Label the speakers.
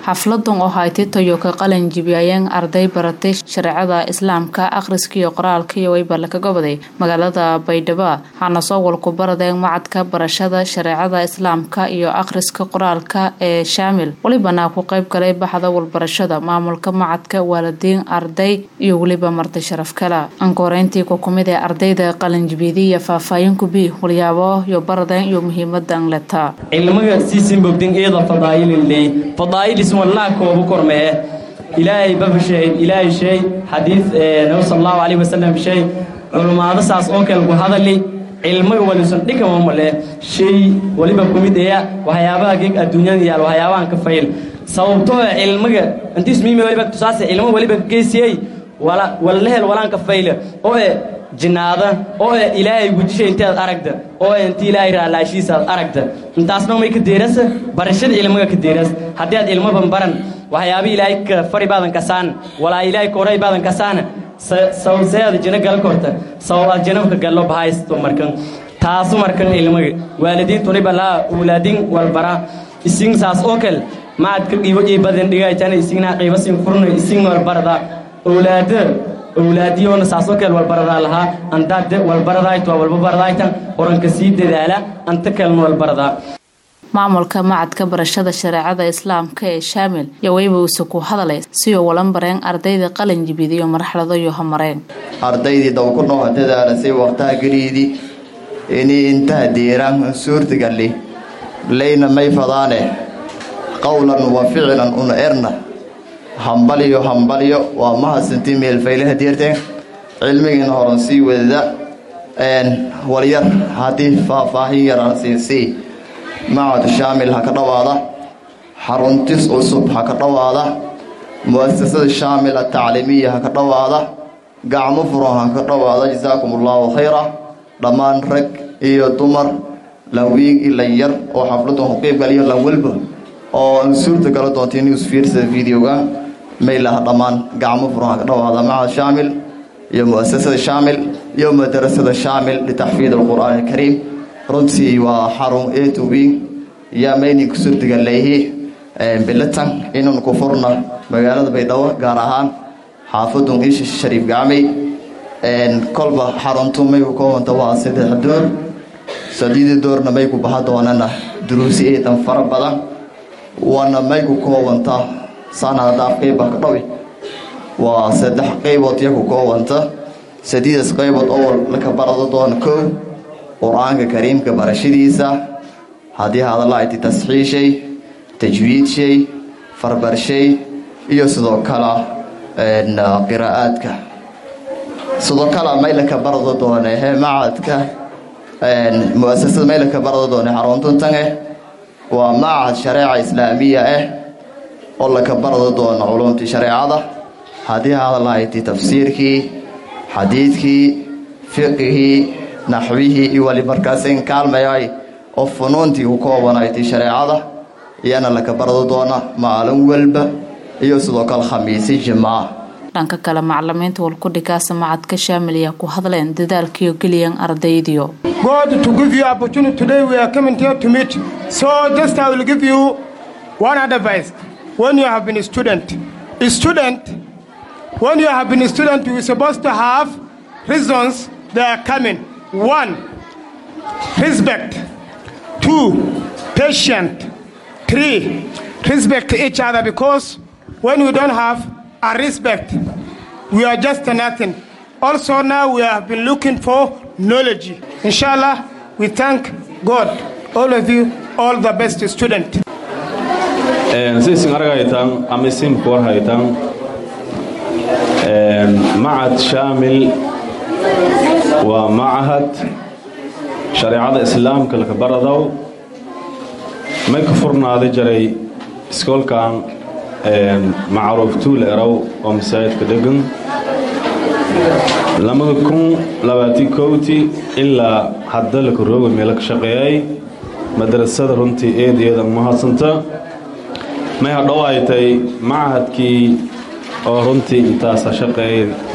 Speaker 1: xafladan oo haytay tayo ka qalin jibiyayeen arday baratay shareecada islaamka akhriska iyo qoraalka iyo weyba laka goboday magaalada baydhabo waxaana soo walku baradeen macadka barashada shareecada islaamka iyo akhriska qoraalka ee shaamil welibana ku qeyb galay baxda walbarashada maamulka macadka waalidiin arday iyo weliba marti sharaf kale ankoreyntii ku kumid ee ardayda qalinjibiyadiiyo faahfaahin kubi walyaabo iyo baradeen iyo muhiimadan leta
Speaker 2: cilmiga siisin bogdin iyada fadaa'ililey fadaa'il iswallaa koobu kormee ilaahay babashay ilaahay shay xadiid nabi sal allahu calayhi wasalam shay culummaado saas oo kale ku hadali cilmiga walisan dhikama male shay waliba kumid eya waxyaabaha geeg adduunyada yaal waxyaabahan ka fayl sababtoo cilmiga intiis miimi waliba tusaase cilmo waliba geysiyey wala walahel walaanka fayle oo e jinaada oo e ilaahay gujisha inteed aragda oo e inti ilaahay raalaashiisa aad aragda intaasna may ka deerasa barashada cilmiga ka deeras haddii aad cilmoban baran waxyaaba ilaahay ka fari baadan kasaan walaa ilaahay ka horay baadan kasaana sababseeda jina gal korta sabab aad janabka gallo bahaysto markan taasu markan cilmiga waalidiintuniba laa ulaadin walbara isin saas oo kale macadka qiibo ii badan dhigaytana isigna qiibo sin furna isin walbarada owlaada owlaadiyoona saasoo kale walbaradaa lahaa andaade walbaradayt waa walba baradaytan oranka sii dadaala anta kalena walbaradaa
Speaker 1: maamulka macadka barashada shareecada islaamka ee shaamil iyo weyba uuse ku hadalay siyo walan bareen ardayda qalin jibidiyo marxalado iyo hamareen
Speaker 3: ardaydii dawkunoo dadaalasay waqtaha geliidii inii intaha diiraan suurtagalli layna may fadaane qowlan wa ficilan una erna hambalyo hambalyo waa mahadsantii meelfaylaha deerteen cilmigiina horan sii wadada walyar haddii faahfaahin yaraan siinsii macad shaamil ha ka dhowaada xaruntis cusub ha ka dhowaada mu'asasada shaamil atacliimiya ha ka dhowaada gacmo furan ha ka dhowaada jasaakum allaahu khayra dhammaan rag iyo dumar lawiig ilan yar oo xafladan ku qeybgaliyo lan walba oo suurta gala doonta news fiirsada videoga maylaha dhammaan gacmo furan ha ka dhowaada macad shaamil iyo mu'asasada shaamil iyo madarasada shaamil litaxfiid alqur'aan alkariim runtii waa xarun eetowi yaa maynin ku surdiga leehi bilatan inun ku furna magaalada baydhabo gaar ahaan xaafadun isha shariif gacmay kolba xaruntu may ku koobanta waa saddex door sadiida doorna may ku baha doonana duruusi eedan fara badan waana may ku koobanta sanadaaf qeyba ka dhawi waa saddex qaybood ya ku koobanta sadiidas qaybood oo laka barado doona kow qur-aanka kariimka barashadiisa haddii hadalla ayti tasxiishay tajwiidshay farbarshay iyo sidoo kale qiraa'aadka sidoo kale maylaka barado doone macadka muasasada maylaka barado doone xaruntuntange waa macad shareeca islaamiya ah oo laka barado doono culumtii shareecada haddii hadalla ayti tafsiirkii xadiidkii fiqihii naxwihii iyo wali markaasin kaalmayay oo funuuntii ku koobanayti shareecada iyana laka barado doona maalin walba iyo sidoo kale khamiisi jimca
Speaker 1: dhanka kale macalimiinta walkudhigaasa macadka shaamiliya ku hadleen dadaalkiiyo geliyan ardaydiyo
Speaker 4: God to give you opportunity today we are coming here to meet so just I will give you one advice when you have been a student a student when you have been a student you are supposed to have reasons they are coming One, respect. Two, patient. Three, respect each other because when we don't have a respect, we are just nothing. Also now we have been looking for knowledge. Inshallah, we thank God, all of you, all the best student.
Speaker 5: sisin argaytan ama isimku warhaytan macad shaamil waa macahad shareecada islaamka laka baradow may ka furnaaday jaray iskoolkan macruuf tuul erow oo masaajidka dhegan lamada kun labaatii kowti ilaa hadda laka rooga meelo ka shaqeeyay madrasada runtii eed eeda mahadsanta may hadhow ay tay macahadkii oo runtii intaasa shaqeeyay